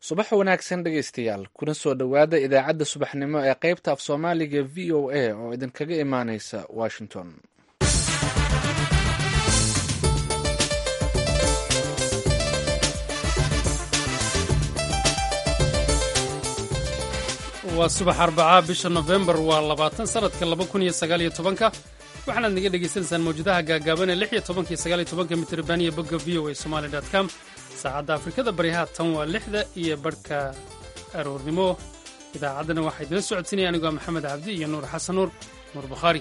subax wanaagsan dhegaystayaal kuna soo dhowaada idaacadda subaxnimo ee qaybta af soomaaliga v o a oo idinkaga imaaneysa washington waa subax arbacaa bisha nofembar waa labaatan sanadka laba kun iyo sagaaliyo tobanka waxaanaad naga dhegaysanaysaan mawjadaha gaagaaban ee lix iyo tobanka iyo sagaaliyo tobanka mitriban iyo bogga v o a somali dot com saacadda afrikada baryaha tan waa lixda iyo barhka aroornimo idaacaddana waxaa idila socodsiinaya anigoo maxamed cabdi iyo nuur xasan nuur nuur bukhaari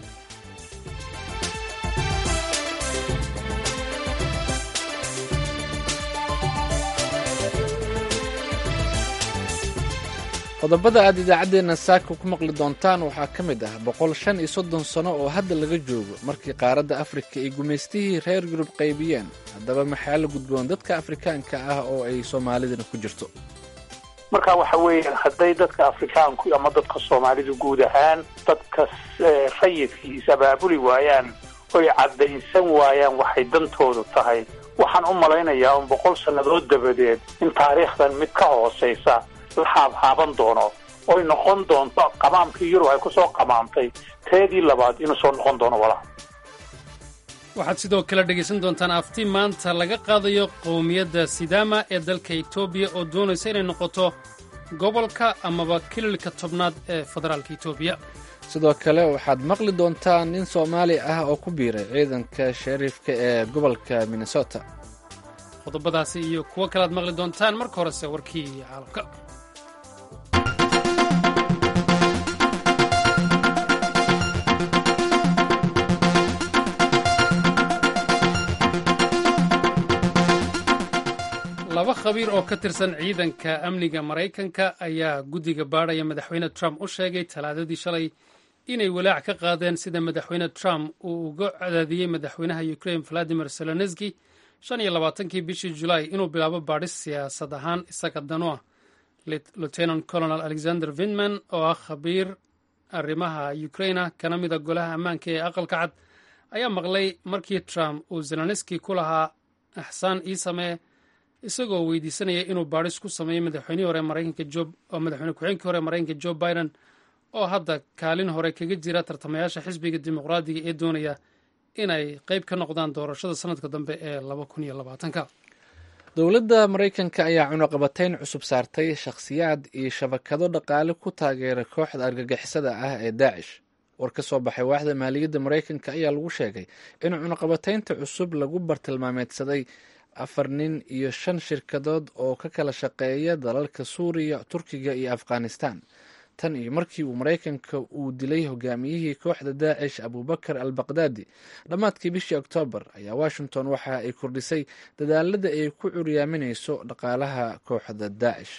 qodobada aad idaacaddeenna saaka ku maqli doontaan waxaa ka mid ah boqol shan iyo soddon sano oo hadda laga joogo markii qaaradda afrika ay gumaystihii reer yurub qaybiyeen haddaba maxaa la gudboon dadka afrikaanka ah oo ay soomaalidana ku jirto marka waxa weeyaan hadday dadka afrikaanku ama dadka soomaalidu guud ahaan dadka rayidkiis abaabuli waayaan oy caddaysan waayaan waxay dantoodu tahay waxaan u malaynayaa un boqol sannadood dabadeed in taariikhdan mid ka hoosaysa la haabhaaban doono oy noqon doonto qamaamkii yurub ay ku soo qamaamtay teedii labaad inuu soo noqon doono walaal waxaad sidoo kale dhegaysan doontaan afti maanta laga qaadayo qowmiyadda sidaama ee dalka etoobiya oo doonaysa inay noqoto gobolka amaba kililka tobnaad ee federaalka etoobiya sidoo kale waxaad maqli doontaan nin soomaali ah oo ku biiray ciidanka shariifka ee gobolka minnesota qodobadaasi iyo kuwo kale aad maqli doontaan marka horese warkii caalamka laba khabiir oo ka tirsan ciidanka amniga maraykanka ayaa guddiga baadhaya madaxweyne trump u sheegay talaadadii shalay inay walaac ka qaadeen sida madaxweyne trump uu uga cadaadiyey madaxweynaha ukrain valadimir zelenski shan iyo labaatankii bishii julaay inuu bilaabo baadhis siyaasad ahaan isaga danu ah lieutenant colonel alexander vinman oo ah khabiir arrimaha ukraina kana mida golaha ammaanka ee aqalka cad ayaa maqlay markii trump uu zelenski ku lahaa axsaan ii samee isagoo weydiisanaya inuu baadhis ku sameeyo madaxweynihii hore maraykanka jo oo madaxweyne ku-xigeenkii hore maraykanka joe biden oo hadda kaalin hore kaga jira tartamayaasha xisbiga dimuqraadiga ee doonaya inay qayb ka noqdaan doorashada sanadka dambe ee laba kun iyo labaatanka dowladda maraykanka ayaa cunuqabatayn cusub saartay shakhsiyaad iyo shabakado dhaqaale ku taageera kooxda argagixisada ah ee daacish war ka soo baxay waaxda maaliyadda maraykanka ayaa lagu sheegay in cunuqabataynta cusub lagu bartilmaameedsaday afar nin iyo shan shirkadood oo ka kala shaqeeya dalalka suuriya turkiga iyo afghanistan tan iyo markii uu maraykanka uu dilay hogaamiyihii kooxda daacish abubakar al baqdaadi dhammaadkii bishii oktoobar ayaa washington waxa ay kordhisay dadaalada ay ku curyaaminayso dhaqaalaha kooxda daacish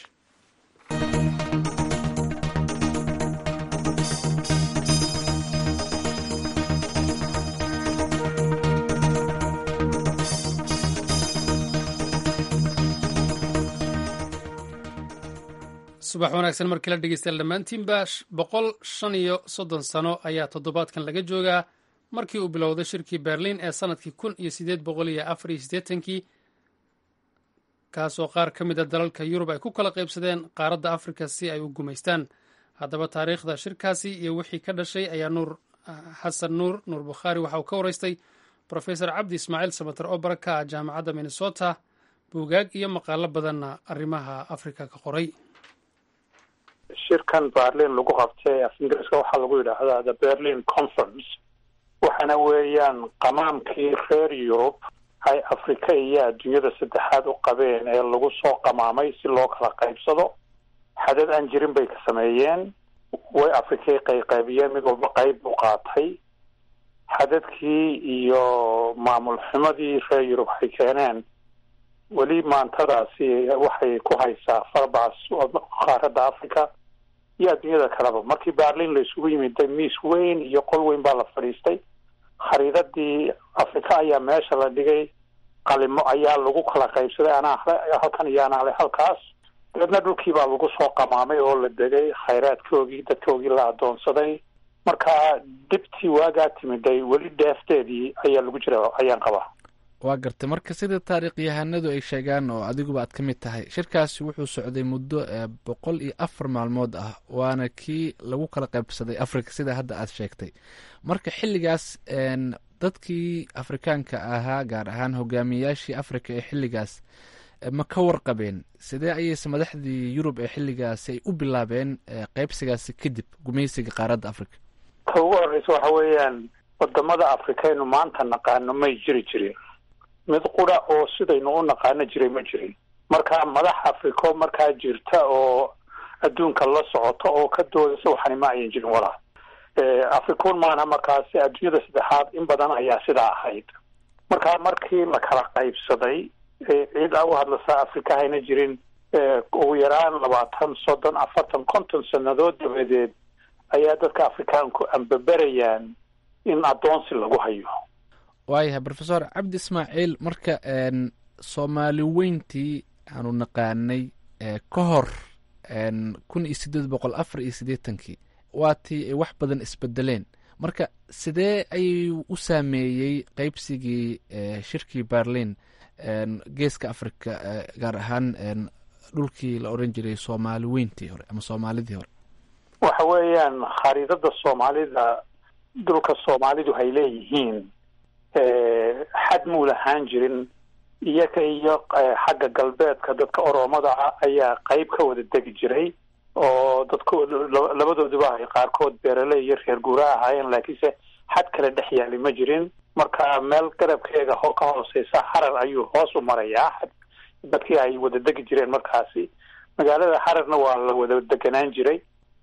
subax wanaagsan markii la dhegeystayaal dhammaantiinba boqol shan iyo soddon sano ayaa toddobaadkan laga joogaa markii uu bilowday shirkii berlin ee sanadkii kun iyo siddeed boqol iyo afar iyo siddeetankii kaasoo qaar ka mid a dalalka yurub ay ku kala qaybsadeen qaaradda afrika si ay u gumaystaan haddaba taariikhda shirkaasi iyo wixii ka dhashay ayaa nuur xasan nuur nuur bukhaari waxa uu ka waraystay profesor cabdi ismaaciil samater oo bara ka ah jaamacadda minnesota buugaag iyo maqaalo badanna arrimaha afrika ka qoray shirkan berlin lagu qabtay af ingiriiska waxaa lagu yidhaahdaa the berlin conference waxaana weeyaan qamaamkii reer yurub ay afrika iyo adduunyada saddexaad u qabeen ee lagu soo qamaamay si loo kala qaybsado xadad aan jirin bay ka sameeyeen way afrikay qayqaybiyeen mid walba qayb buu qaatay xadadkii iyo maamul xumadii reer yurub ay keeneen weli maantadaasi waxay ku haysaa farbaas qaaradda africa iyo adduunyada kaleba markii berlin la isugu yimiday miis weyn iyo qol weyn baa la fadhiistay khariidadii africa ayaa meesha la dhigay qalimo ayaa lagu kala qaybsaday anaa hale halkan iyo anaa hale halkaas dabeedna dhulkii baa lagu soo qamaamay oo la degay khayraadkoogii dadkoogii la adoonsaday marka dibtii waagaa timiday weli dheefteedii ayaa lagu jira ayaan qabaa waa gartay marka sida taariikhyahanadu ay sheegaan oo adiguba aad ka mid tahay shirkaasi wuxuu socday muddo boqol iyo afar maalmood ah waana kii lagu kala qaybsaday africa sida hadda aad sheegtay marka xilligaas dadkii afrikaanka ahaa gaar ahaan hogaamiyayaashii africa ee xilligaas ma ka warqabeen sidee ayayse madaxdii yurub ee xilligaasi ay u bilaabeen qaybsigaasi kadib gumaysiga qaaradda africa ta ugu horeysa waxa weeyaan wadamada afrikaynu maanta naqaano may jiri jirin mid qura oo sidaynu u naqaano jiray ma jirin marka madax africo markaa jirta oo adduunka la socota oo ka doodaysa waxani ma ayan jirin walaa africoon maana markaasi adduunyada saddexaad in badan ayaa sidaa ahayd marka markii la kala qaybsaday cid a u hadlasa africa hayna jirin ugu yaraan labaatan soddon afartan konton sannadood dabadeed ayaa dadka afrikaanku ambaberayaan in addoonsi lagu hayo waayahay rofesor cabdi ismaaciil marka soomaali weyntii aanu naqaanay ka hor kun iyo sideed boqol afar iyo siddeetankii waatii ay wax badan isbedeleen marka sidee ayuu u saameeyey qeybsigii shirkii berlin geeska africa gaar ahaan dhulkii la oran jiray soomaali weyntii hore ama soomaalidii hore waxa weeyaan khariidada soomaalida dhulka soomaalidu hay leeyihiin xad muu lahaan jirin iyaga iyo xagga galbeedka dadka oromada ah ayaa qeyb ka wada degi jiray oo dadko labadooduba ay qaarkood beerale iyo reer guura ahaayeen laakiinse xad kale dhex yaali ma jirin marka meel garabkeega ho ka hooseysa harar ayuu hoos u marayaa xad dadkii ay wada degi jireen markaasi magaalada hararna waa la wada deganaan jiray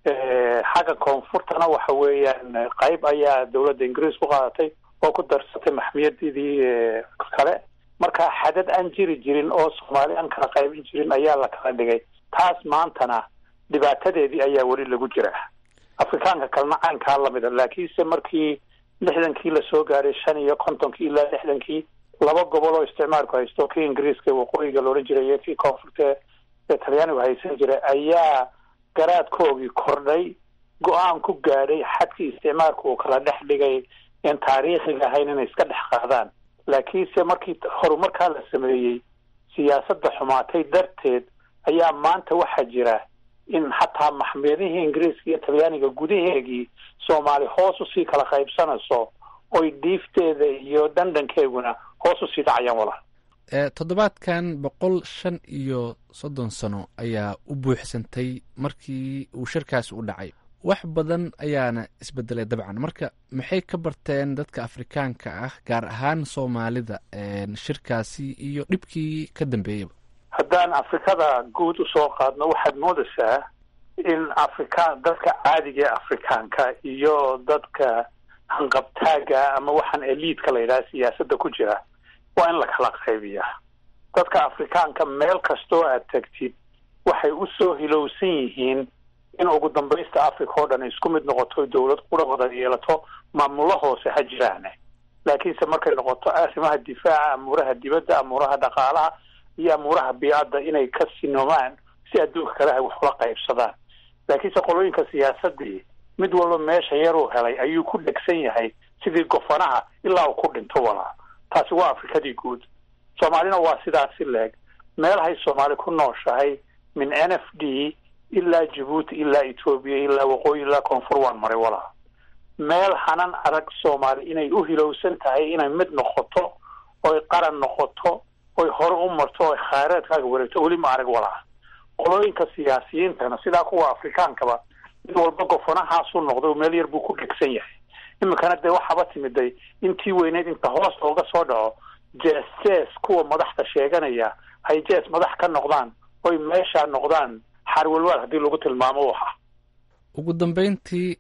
xagga koonfurtana waxa weeyaan qeyb ayaa dawladda ingiriis ku qaadatay oo ku darsatay maxmiyadidii kale marka xadad aan jiri jirin oo soomaali aan kala qaybin jirin ayaa la kala dhigay taas maantana dhibaatadeedii ayaa weli lagu jiraa afrikaanka kalena caynkaa lamida laakiinse markii lixdankii lasoo gaaray shan iyo kontonkii ilaa lixdankii laba gobol oo isticmaalku haysto kii ingiriiska waqooyiga laodhan jiray iyo kii koonfurta ee talyaanigu haysan jiray ayaa garaadkoogii kordhay go-aan ku gaadhay xadkii isticmaalku uu kala dhex dhigay in taariikhiga ahayn inay iska dhex qaadaan laakiinse markii horumarkaa la sameeyey siyaasadda xumaatay darteed ayaa maanta waxaa jira in xataa maxmiyadihii ingiriiska iyo talyaaniga gudaheegii soomaali hoos usii kala qaybsanayso oy dhiifteeda iyo dhandhankeeguna hoos usii dhacayaan walaal toddobaadkan boqol shan iyo soddon sano ayaa u buuxsantay markii uu shirkaasi u dhacay wax badan ayaana isbedelay dabcan marka maxay ka barteen dadka afrikaanka ah gaar ahaan soomaalida shirkaasi iyo dhibkii ka dambeeyaba haddaan afrikada guud usoo qaadno waxaad moodaysaa in afrika dadka caadiga ee afrikaanka iyo dadka hanqabtaaga ama waxaan eliidka la yidhaha siyaasadda ku jira waa in la kala qaybiyaa dadka afrikaanka meel kastoo aad tagtid waxay usoo hilowsan yihiin in ugu dambaysta africa oo dhan isku mid noqoto dawlad qura wada yeelato maamulo hoose ha jiraane laakiinse markay noqoto arrimaha difaaca amuuraha dibadda amuuraha dhaqaalaha iyo amuuraha biicadda inay ka sinoomaan si adduunka kale ay wax ula qaybsadaan laakiinse qolooyinka siyaasadii mid walba meesha yaruu helay ayuu ku dhegsan yahay sidii gofanaha ilaa uu ku dhinto walaa taasi waa afrikadii guud soomaalina waa sidaasi leeg meelahay soomaali ku nooshahay min n f d ilaa jabuuti ilaa etoobiya ilaa waqooyi ilaa koonfur waan maray walaa meel hanan adag soomaali inay u hilowsan tahay inay mid noqoto oy qaran noqoto oy hore u marto oy khayraadkaaga wareegto weli ma arag walaa qolooyinka siyaasiyiintana sidaa kuwa afrikaankaba mid walba gofanahaasu noqday meel yar buu ku dhegsan yahay iminkana dee waxaaba timiday intii weyneyd inta hoos looga soo dhaco jees jees kuwa madaxda sheeganaya hay jees madax ka noqdaan oy meesha noqdaan xarwalwaal haddii lagu tilmaamo waxa ugu dambeyntii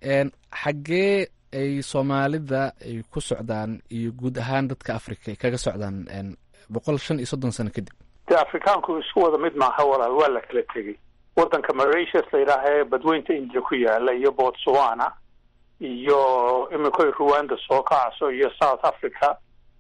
xaggee ay soomaalida ay ku socdaan iyo guud ahaan dadka africa ay kaga socdaan boqol shan iyo soddon sano kadib dee afrikaanku isku wada mid maaha walaal waa la kala tegey waddanka mauritius la yidhaaha ee badweynta india ku yaala iyo botswana iyo imikoy rwanda soo kacso iyo south africa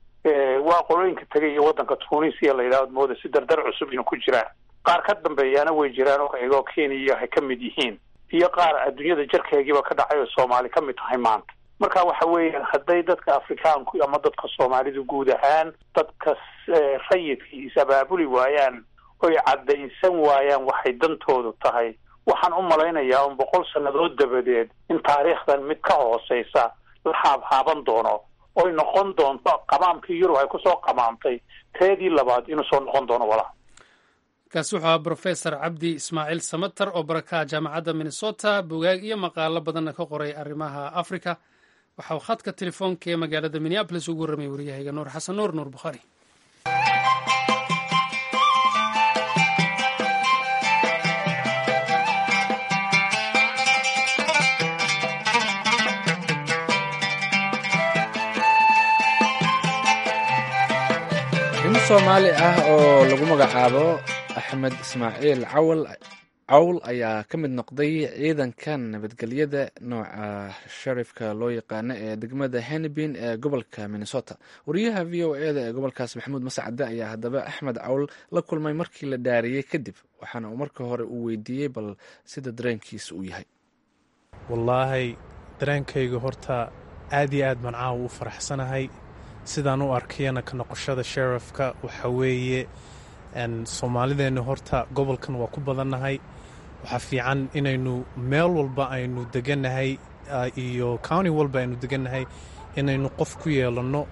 waa qolooyinka tegay iyo waddanka tunisia la yidhahdo mooda si dardar cusub inu ku jiraan qaar ka dambeeyaana way jiraan oo iyagoo kenya ay ka mid yihiin iyo qaar adduunyada jarkeegiiba ka dhacay oo soomaali ka mid tahay maanta marka waxa weeyaan hadday dadka afrikaanku ama dadka soomaalidu guud ahaan dadka rayidkii is-abaabuli waayaan oy caddaynsan waayaan waxay dantoodu tahay waxaan u malaynayaa un boqol sannadood dabadeed in taariikhdan mid ka hooseysa la haabhaaban doono oy noqon doonto qamaamkii yurub ay kusoo qamaamtay teedii labaad inuu soo noqon doono walaa kaasi wuxuu ahaa brofesor cabdi ismaaciil samater oo barakaha jaamacadda minnesota bugaag iyo maqaalo badanna ka qoray arrimaha africa waxa uu khadka telefoonka ee magaalada minneabolis ugu warramay waryahayga nuur xasan nuur nuur bukhaari nin soomaali ah oo lagu magacaabo axmed ismaaciil cawal cawl ayaa ka mid noqday ciidankan nabadgelyada nooca sharifka loo yaqaano ee degmada henibin ee gobolka minnesota wariyaha v o e da ee gobolkaas maxamuud mascade ayaa haddaba axmed cawl la kulmay markii la dhaariyey kadib waxaana uu marka hore uu weydiiyey bal sida dareenkiisa uu yahay wallaahi dareenkayga horta aad iyo aad baan caawa u faraxsanahay sidaan u arkayana ka noqoshada sherifka waxa weeye soomaalideenna horta gobolkan waa ku badannahay waxaa fiican inaynu meel walba aynu degannahay iyo county walba aynu degannahay inaynu qof ku yeelanno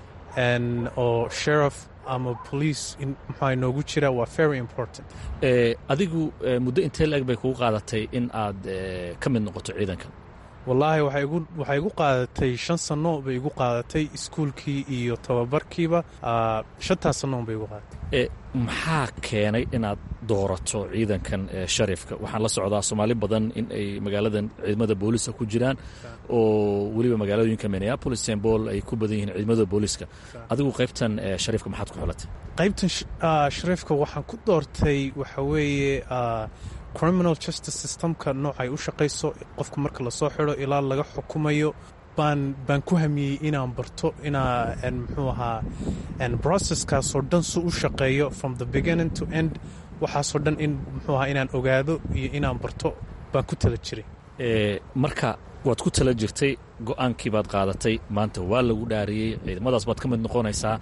oo sherif ama police muxua inoogu jira waa very important adigu muddo intee la-eg bay kugu qaadatay in aad ka mid noqoto ciidankan wallaahi waxay igu qaadatay shan sanno bay igu qaadatay iskuulkii iyo tababarkiiba shantaas sannoon bay igu qaadatay maxaa keenay inaad doorato ciidankan sharifka waxaan la socdaa soomaali badan in ay magaaladan ciidamada booliska ku jiraan oo weliba magaalooyinka minneapolis st paul ay ku badan yihiin ciidamada booliska adigu qaybtan shariifka maxaad ku xulatay qaybtan shariifka waxaan ku doortay waxa weeye criminal justice systemka noocay u shaqayso qofka marka lasoo xidho ilaa laga xukumayo baan baan ku hamiyey inaan barto inaa muxuu ahaa processkaasoo dhan su u shaqeeyo from the beginning to end waxaasoo dhan in muxuu ahaa inaan ogaado iyo inaan barto baan ku tala jiray marka waad ku tala jirtay go-aankii baad qaadatay maanta waa lagu dhaariyey ciidamadaas baad ka mid noqonaysaa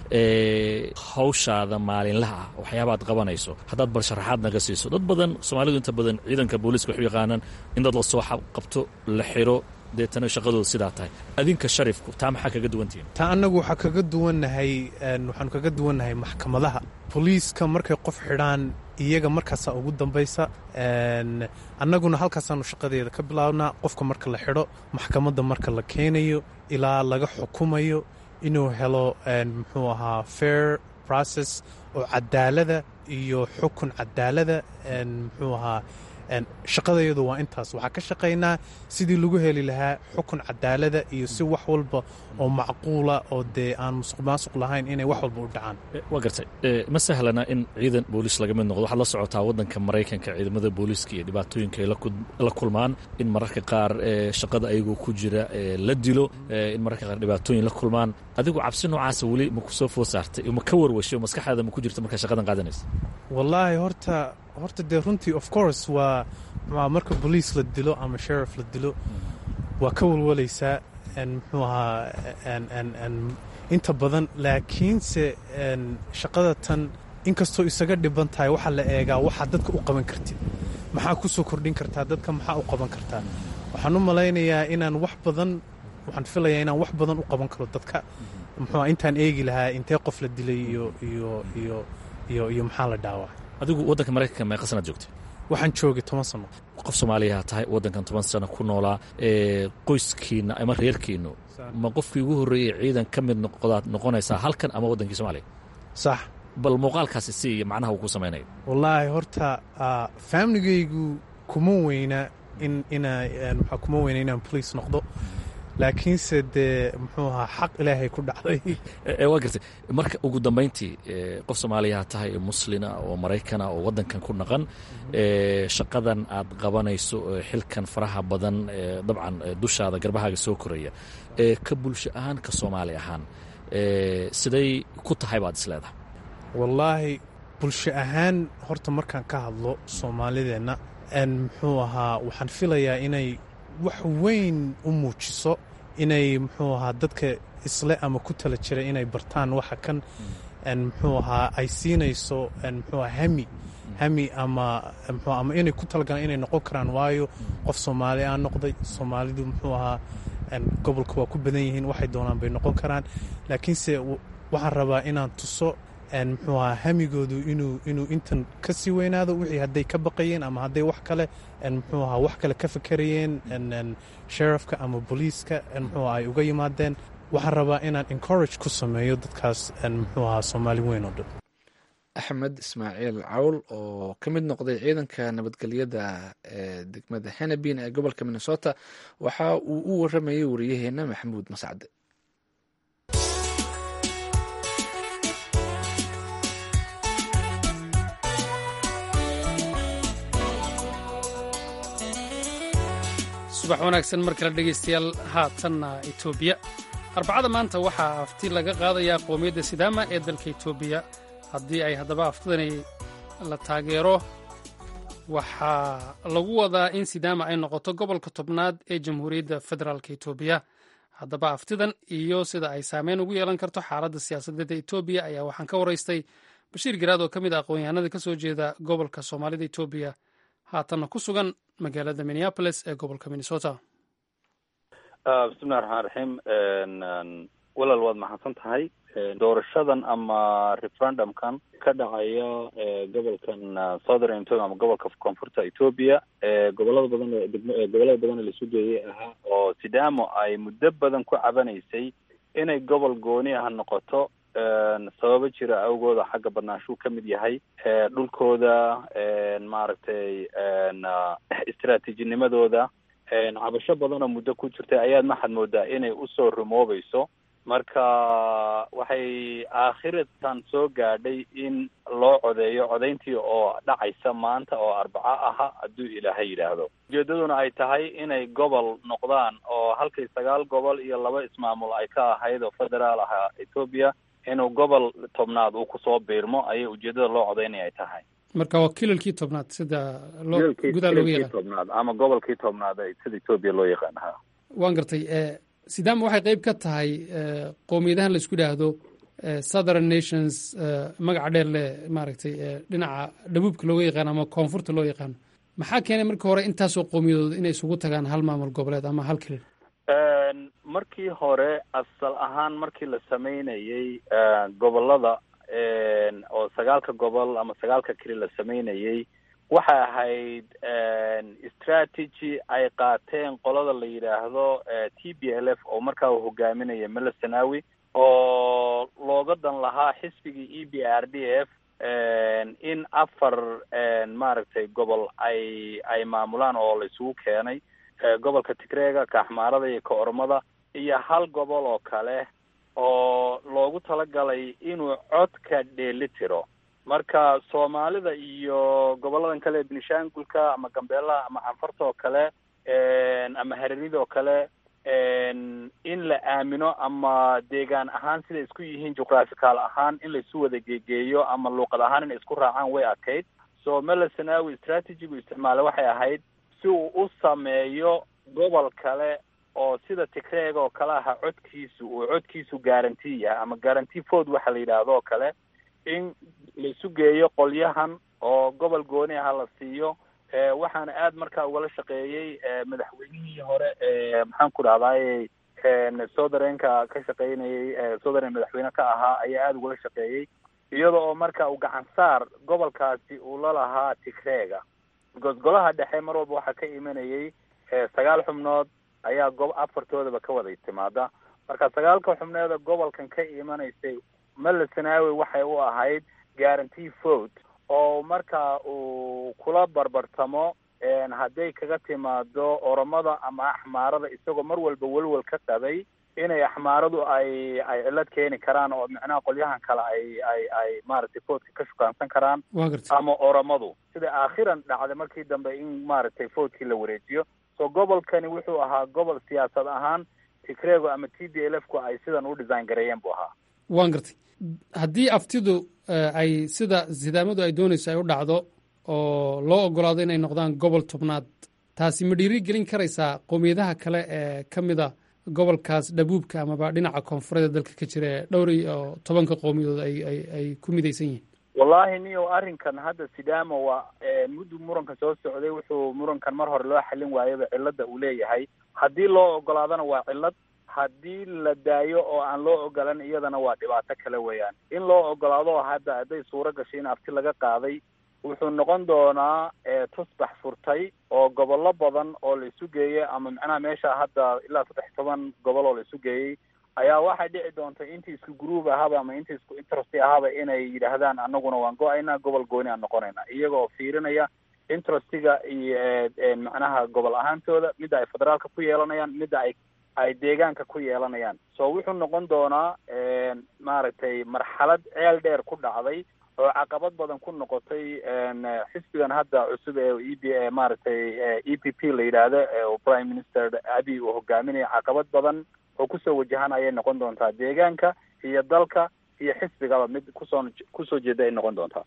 hawshaada maalinlaha ah waxyaabaad qabanayso haddaad bal sharaxaad naga siiso dad badan soomaalidu inta badan ciidanka booliiska waxu yaqaanaan in dad la soo qabto la xiro deetana shaqadooda sidaa tahay adinka sharifku taa maxaa kaga duwantihiin taa annagu waxaa kaga duwannahay waxaanu kaga duwannahay maxkamadaha boliiska markay qof xidhaan iyaga markaasaa ugu dambaysa annaguna halkaasaanu shaqadeeda ka bilaabnaa qofka marka la xidho maxkamadda marka la keenayo ilaa laga xukumayo inuu helo muxuu ahaa fair process oo cadaalada iyo xukun cadaalada muxuu ahaa shaqadayadu waa intaas waxaa ka shaqaynaa sidii lagu heli lahaa xukun cadaalada iyo si wax walba oo macquula oo dee aan musuq maasuq lahayn inay wax walba u dhacaan waa gartay ma sahlana in ciidan booliis laga mid noqdo waxaad la socotaa waddanka maraykanka ciidamada booliiska iyo dhibaatooyinka ay la kulmaan in mararka qaar shaqada ayagoo ku jira la dilo in mararka qaar dhibaatooyin la kulmaan adigu cabsi noocaasa weli ma ku soo food saartay ma ka warwashay oo maskaxdaada ma ku jirta markaa shaqadan qaadanaysa wallaahi horta horta dee runtii of course waa marka boliis la dilo ama sherif la dilo waa ka walwalaysaa muxuu ahaa inta badan laakiinse shaqada tan inkastoo isaga dhiban tahay waxaa la eegaa waxaa dadka u qaban kartid maxaa ku soo kordhin kartaa dadka maxaa u qaban kartaa waxaan u malaynayaa inaan wax badan waxaan filayaa inaan wax badan u qaban karo dadka muxuu intaan eegi lahaa intee qof la dilay iyo iyo iyo iyo iyo maxaa la dhaawacay adigu waddanka maraykanka meeqa sanaad joogtay waxaan joogay toban sano qof soomaaliyaha tahay waddankan toban sano ku noolaa qoyskiinna ama reerkiinnu ma qofkii ugu horreeyey ciidan ka mid noqdaad noqonaysaa halkan ama waddankii soomaaliya sax bal muuqaalkaasi si iyo macnaha uu ku samaynayo wallaahi horta faamligaygu kuma weyna in ina maxaa kuma weyna inaan boliis noqdo laakiinse dee muxuu ahaa xaq ilaahay ku dhacday waa gartay marka ugu dambayntii qof soomaaliyaha tahay muslina oo maraykana oo waddankan ku dhaqan shaqadan aad qabanayso xilkan faraha badan dabcan dushaada garbahaaga soo koraya ka bulsho ahaan ka soomaali ahaan siday ku tahay baad is leedahay wallaahi bulsho ahaan horta markaan ka hadlo soomaalideenna muxuu ahaa waxaan filayaa inay wax weyn u muujiso inay muxuu ahaa dadka isle ama ku tala jiray inay bartaan waxa kan muxuu ahaa ay siinayso muxuu ahaa hami hami ama mxuu ama inay ku talagalaan inay noqon karaan waayo qof soomaali aan noqday soomaalidu muxuu ahaa gobolka waa ku badan yihiin waxay doonaan bay noqon karaan laakiinse waxaan rabaa inaan tuso muxuu ahaa hamigoodu inuu inuu intan ka sii weynaado wixii hadday ka baqayeen ama hadday wax kale muxuu ahaa wax kale ka fakerayeen sherifka ama booliiska muxuu ay uga yimaadeen waxaan rabaa inaan encourage ku sameeyo dadkaas muxuu ahaa soomaali weyn oo dhan axmed ismaaciil cawl oo ka mid noqday ciidanka nabadgelyada ee degmada henabin ee gobolka minnesota waxa uu u waramayay wariyaheena maxamuud mascade subax wanaagsan mar kale dhegaystayaal haatanna etoobiya arbacada maanta waxaa afti laga qaadayaa qowmiyadda sidaama ee dalka etoobiya haddii ay haddaba aftidani la taageero waxaa lagu wadaa in sidaama ay noqoto gobolka tobnaad ee jamhuuriyadda federaalk etoobiya haddaba aftidan iyo sida ay saameyn ugu yeelan karto xaaladda siyaasadeed ee etoobiya ayaa waxaan ka waraystay bashiir garaad oo ka mid ah aqoon-yahanada ka soo jeeda gobolka soomaalida etoobiya haatanna ku sugan magaalada minneapolis ee gobolka minnesota bismillahi raxmaan raxiim walaal waad maxadsan tahay doorashadan ama referendumkan ka dhacaya gobolkan southern ethiopia ama gobolka koonfurta ethiopia gobolada badan gobolada badan ee laisu geeyay ahaa oo sidamo ay muddo badan ku cabanaysay inay gobol gooni ah noqoto sababo jira awgooda xagga badnaanshuu ka mid yahay dhulkooda maaragtay istraatiijinimadooda cabasho badan oo muddo ku jirtay ayaad maxad moodaa inay usoo rumoobayso marka waxay aakhiratan soo gaadhay in loo codeeyo codayntii oo dhacaysa maanta oo arbaco aha hadduu ilaahay yidhaahdo ujeedaduna ay tahay inay gobol noqdaan oo halkii sagaal gobol iyo laba ismaamul ay ka ahayd oo federaal ahaa etoobiya inuu gobol tobnaad uu kusoo biirmo ayay ujeedada loo codaynaya ay tahay marka waa kilalkii tobnaad sida loo gudaha looga yaqaan tobnaad ama gobolkii tobnaad sida etoobiya loo yaqaan ha waan gartay sidaama waxay qeyb ka tahay qowmiyadahan la isku idhaahdo southern nations magaca dheer leh maaragtay dhinaca dhabuubka looga yaqaano ama koonfurta loo yaqaano maxaa keenay markii hore intaasoo qowmiyadooda inay isugu tagaan hal maamul goboleed ama hal kilil markii hore asal ahaan markii la sameynayey gobolada oo sagaalka gobol ama sagaalka keli la sameynayey waxay ahayd strategy ay qaateen qolada la yidhaahdo t b l f oo markaa uu hogaaminaya mele sanawi oo looga dan lahaa xisbigii e b r d f in afar maaragtay gobol ay ay maamulaan oo la isugu keenay gobolka tigreega ka axmaarada iyo ka ormada iyo hal gobol oo kale oo loogu talagalay inuu codka dheeli tiro marka soomaalida iyo goboladan kale ee benishangulka ama gambeelaha ama canfarta oo kale ama hareerida oo kale in la aamino ama deegaan ahaan siday isku yihiin juqraphical ahaan in laisu wada geegeeyo ama luuqad ahaan inay isku raacaan way adkayd so mele sanawi strategigu isticmaalay waxay ahayd si uu u sameeyo gobol kale oo sida tigreega oo kale aha codkiisu uu codkiisu guarantee yahay ama guarantee ford waxa la yidhaahdo oo kale in laisu geeyo qolyahan oo gobol gooni aha la siiyo waxaana aad markaa ugala shaqeeyey madaxweynihii hore maxaan ku dhahdaay southereenka ka shaqeynayay southern madaxweyne ka ahaa ayaa aada ugala shaqeeyey iyada oo marka uu gacan saar gobolkaasi uu la lahaa tigreega because golaha dhexe mar walba waxaa ka imanayay sagaal xubnood ayaa go afartoodaba ka wada timaada marka sagaalka xubneeda gobolkan ka imanaysay mele sanawi waxay u ahayd guarantee vote oo marka uu kula barbartamo hadday kaga timaado oromada ama axmaarada isagoo mar walba welwel ka qabay inay axmaaradu ay ay cilad keeni karaan oo micnaha qolyahan kale ay ay ay maaragtay voodka ka shukaansan karaan ama oromadu sida aakhiran dhacday markii dambe in maaragtay voodkii la wareejiyo so gobolkani wuxuu ahaa gobol siyaasad ahaan tigrego ama t b l f ku ay sidan u design gareeyeen buu ahaa waan gartay haddii aftidu ay sida sidaamadu ay doonayso ay u dhacdo oo loo ogolaado inay noqdaan gobol tobnaad taasi ma dhiiri gelin karaysaa qowmiyadaha kale ee ka mid a gobolkaas dhabuubka amaba dhinaca koonfureed dalka ka jira ee dhowr iyo tobanka qowmiyadood ay ku midaysan yihiin wallahi niyo arrinkan hadda sidaama waa muddu muranka soo socday wuxuu murankan mar hore loo xallin waayaba cilada uu leeyahay haddii loo ogolaadana waa cillad haddii la daayo oo aan loo ogolan iyadana waa dhibaato kale weeyaan in loo ogolaado hadda hadday suuro gashay in abti laga qaaday wuxuu noqon doonaa tusbax furtay oo gobollo badan oo la isu geeyey ama macnaha meesha hadda ilaa saddex toban gobol oo la isu geeyey ayaa waxay dhici doonta intii isku groub ahaba ama intii isku interest ahaba inay yidhaahdaan anaguna waan go-aynaa gobol gooni aan noqonayna iyaga oo fiirinaya interestiga iyo macnaha gobol ahaantooda midda ay federaalka ku yeelanayaan midda ay ay deegaanka ku yeelanayaan so wuxuu noqon doonaa maaragtay marxalad ceel dheer ku dhacday oo caqabad badan ku noqotay xisbigan hadda cusub ee e b maaragtay e p p la yidhaahdo ee prime minister abiy uu hogaaminaya caqabad badan oo kusoo wajahan ayay noqon doontaa deegaanka iyo dalka iyo xisbigaba mid kusoo kusoo jeeda ay noqon doontaa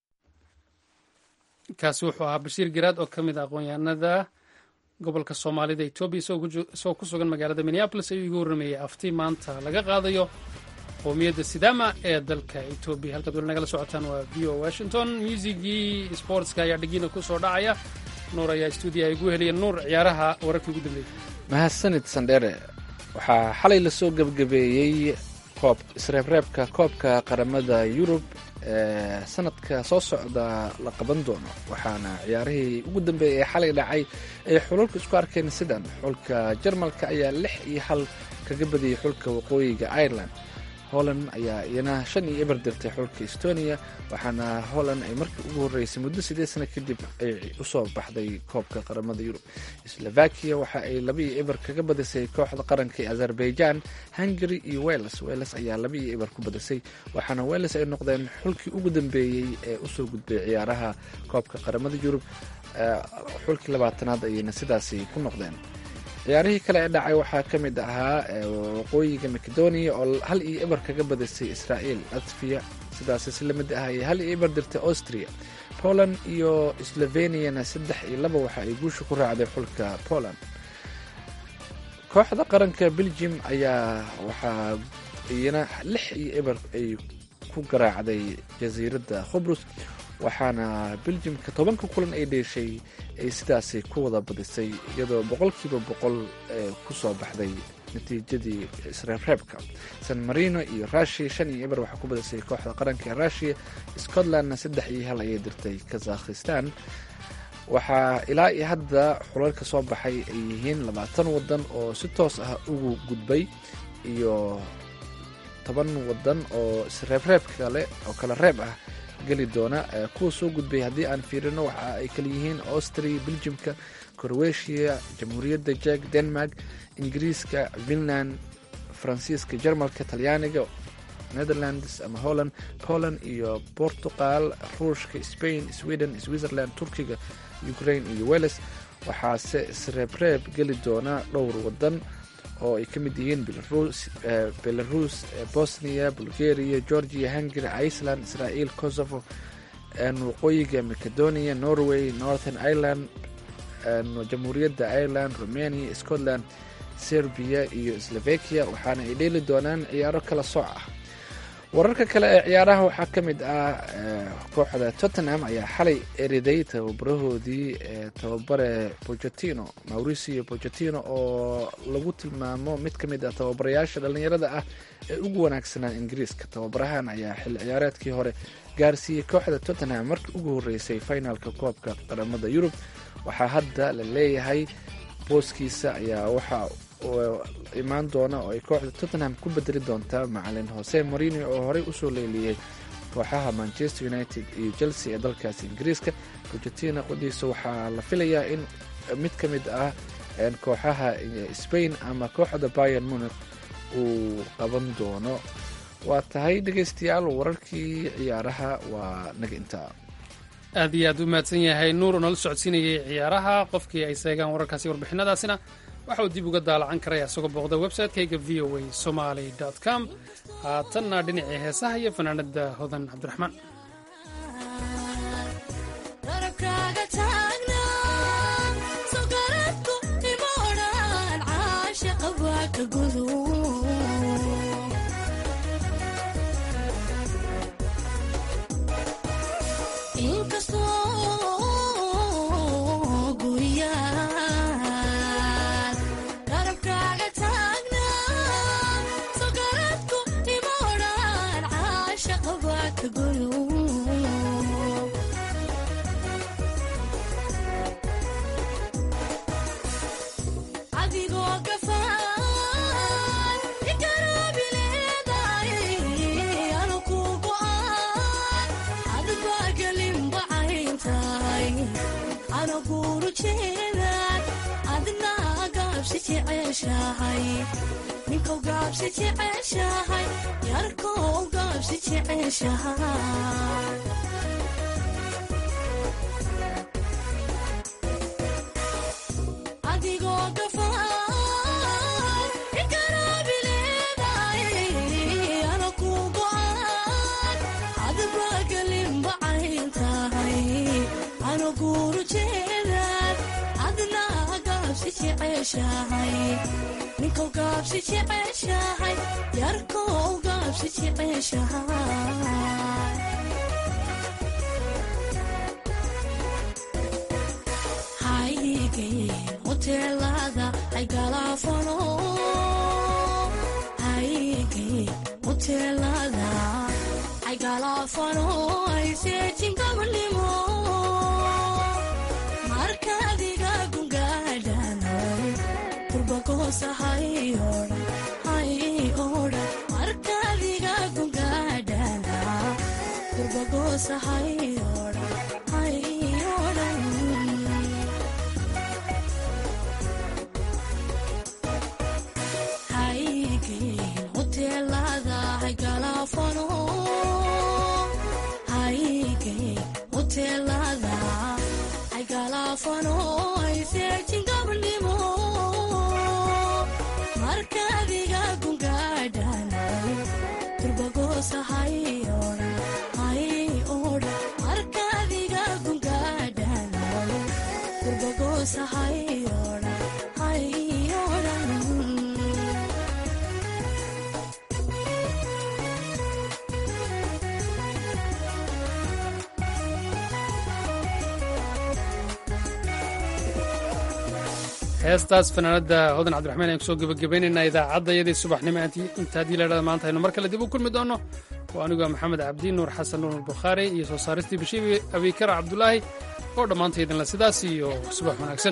kaasi wuxuu ahaa bashiir garaad oo ka mid a aqoon-yahanada gobolka soomaalida etoobiya isagoo ku sugan magaalada minneabolis ayuu igu warrameeyey afti maanta laga qaadayo qowmiyadda sidaama ee dalka etoobiya halkaad weli nagala socotaan waa v o washington muusigii sportska ayaa dhigiina ku soo dhacaya nuur ayaa stuudiyaha igu heliya nuur ciyaaraha wararkii ugu dambeeyey mahadsanid sandheere waxaa xalay lasoo gebgabeeyey koob isreebreebka koobka qaramada yurub ee sanadka soo socda la qaban doono waxaana ciyaarihii ugu dambeeyay ee xalay dhacay ay xulalka isku arkeen sidan xulka jarmalka ayaa lix iyo hal kaga badiyey xulka waqooyiga ireland holland ayaa iyana shan iyo eber dirtay xulka estonia waxaana holland ay markii ugu horreysay muddo sideed sano kadib ay usoo baxday koobka qaramada yurub slovakia waxa ay laba iyo eber kaga badisay kooxda qaranka ee azerbaijan hungary iyo wales wales ayaa laba iyo eber ku badisay waxaana wales ay noqdeen xulkii ugu dambeeyey ee usoo gudbay ciyaaraha koobka qaramada yurub xulkii labaatanaad ayayna sidaasi ku noqdeen ciyaarihii kale ee dhacay waxaa ka mid ahaa waqooyiga macedonia oo hal iyo eber kaga badisay israa'iil latviya sidaasi si lamid ah ay hal iyo eber dirtay austria poland iyo sloveniana saddex iyo laba waxa ay guusha ku raacday xulka poland kooxda qaranka belgium ayaa waxaa iyana lix iyo eber ay ku garaacday jasiiradda khubrus waxaana beljimka tobanka kulan ay dheeshay ay sidaasi ku wada badisay iyadoo boqolkiiba boqol ku soo baxday natiijadii isreebreebka san marino iyo rushia shan iyo eber waxaa ku badisay kooxda qaranka ee rushia scotlandna saddex iyo hal ayay dirtay kazakhistan waxaa ilaa iyo hadda xulalka soo baxay ay yihiin labaatan wadan oo si toos ah ugu gudbay iyo toban wadan oo isreebreeb kale oo kala reeb ah geli doona kuwa soo gudbay haddii aan fiirino waxa ay kala yihiin austria beljimka croatia jamhuuriyadda jek denmark ingiriiska finland faransiiska jarmalka talyaaniga netherlands ama holland poland iyo portugal ruushka spain sweden switzerland turkiga ukraine iyo welles waxaase isreebreeb geli doona dhowr wadan oo ay ka mid yihiin belarus bosnia bulgaria georgia hungary iceland israel kosovo waqooyiga macedonia norway northern ireland jamhuuriyadda ireland romania scotland serbia iyo slovakia waxaana ay dheeli doonaan ciyaaro kala sooc ah wararka kale ee ciyaaraha waxaa ka mid ah kooxda tottenham ayaa xalay eriday tababarahoodii tababare bocetino mauricio bocetino oo lagu tilmaamo mid ka mid ah tababarayaasha dhallinyarada ah ee ugu wanaagsanaa ingiriiska tababarahan ayaa xilli ciyaareedkii hore gaarsiiyey kooxda tottenham markii ugu horreysay finalka koobka qaramada yurub waxaa hadda la leeyahay booskiisa ayaa waxa imaan doona oo ay kooxda tottenham ku bedeli doontaa macalin hose marino oo horey usoo leeliyey kooxaha manchester united iyo chelsea ee dalkaasi ingiriiska bojetina qodiisa waxaa la filayaa in mid ka mid ah kooxaha spain ama kooxda bayan munich uu qaban doono waa tahay dhegaystayaal wararkii ciyaaraha waa naga intaa aad iyo aad u mahadsan yahay nuur oo nala socodsiinayay ciyaaraha qofkii ay seegaan wararkaasi warbixinadaasina waxa uu dib uga daalacan karaya isagoo booqda website-kayga v o a somaly com haatanna dhinacii heesaha iyo fanaanada hodan cabdiraxmaan sogaradku ima odhan caashaqa waa ka anaguru jeedaan adna gaabsi jeceshahay ninkow gaabsi jeceshahay yarkow gaabsi jeceshahay adigoo gafaan ikaraabileedaay ana ku go'aan adba galinba cayn tahay ana guuru jeedaan adna gaabsi jeceshahay ninkow gaabsi jeceshahay yarkow gaabsi jeceshahay haygeen hoteelada ay galaafano haygeen hoteelada ay galaafano ay seejin gabanimo markaadiga gungaadhanay turbagoosa hay odhan hay odhan markaadiga gungaadhana turbagoosa hay odhan hay odhan haygeen hoteelada hay galaafano haygeen hoteelada ay galaafano ay seejin gabanimo markaadiga gungaadhanay turbagoosa hay odhan hay odhan markaadiga gungaadhanay turbagoosa hay odhan hay odhan heestaas fanaanada hodan cabdiraxmaan ayaan kusoo gebagabaynaynaa idaacadda iyadii subaxnimo inta haddii laydhahda maanta aynu mar kale dib u kulmi doonno waa anigoo maxamed cabdi nuur xasan nuur bukhaari iyo soo saaristii bashiir abikara cabdulaahi oo dhammaanta idinla sidaas iyo subax wanaagsan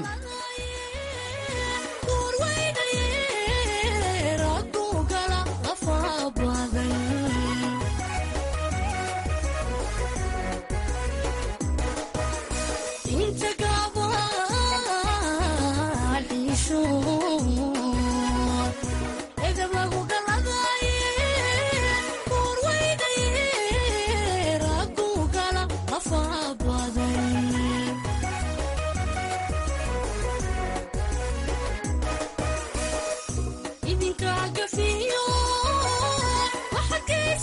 idinka gafiyo waxaad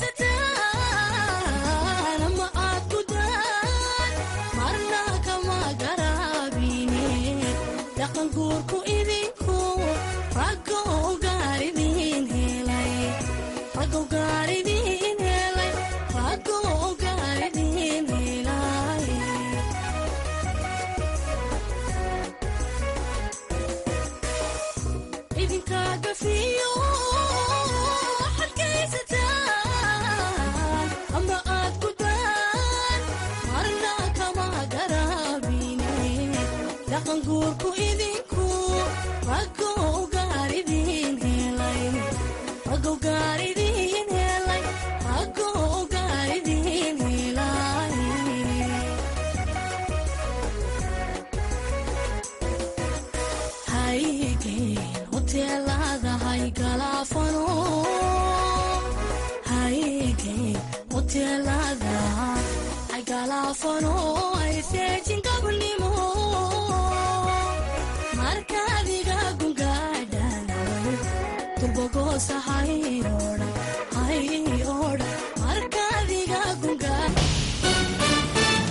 geysataan ama aad gudaan marna kama garaabine dhaqan guurku idinku raggow gaar idin helay raggow gaar idin helay raggow gaar idin helay idinka gafiyo waxaad geysataan ama aad gudaan marna kama garaabine dhaqan guurku idinku raggow gaar idin helay raggow gaar idin helay raggow gaar idin helay haygeen hoteelada hay galaafano haygeen hoteelada hay galaafano ay seejin gabanimo markaadiga gungaadhanay turbagoosa hay odhan hay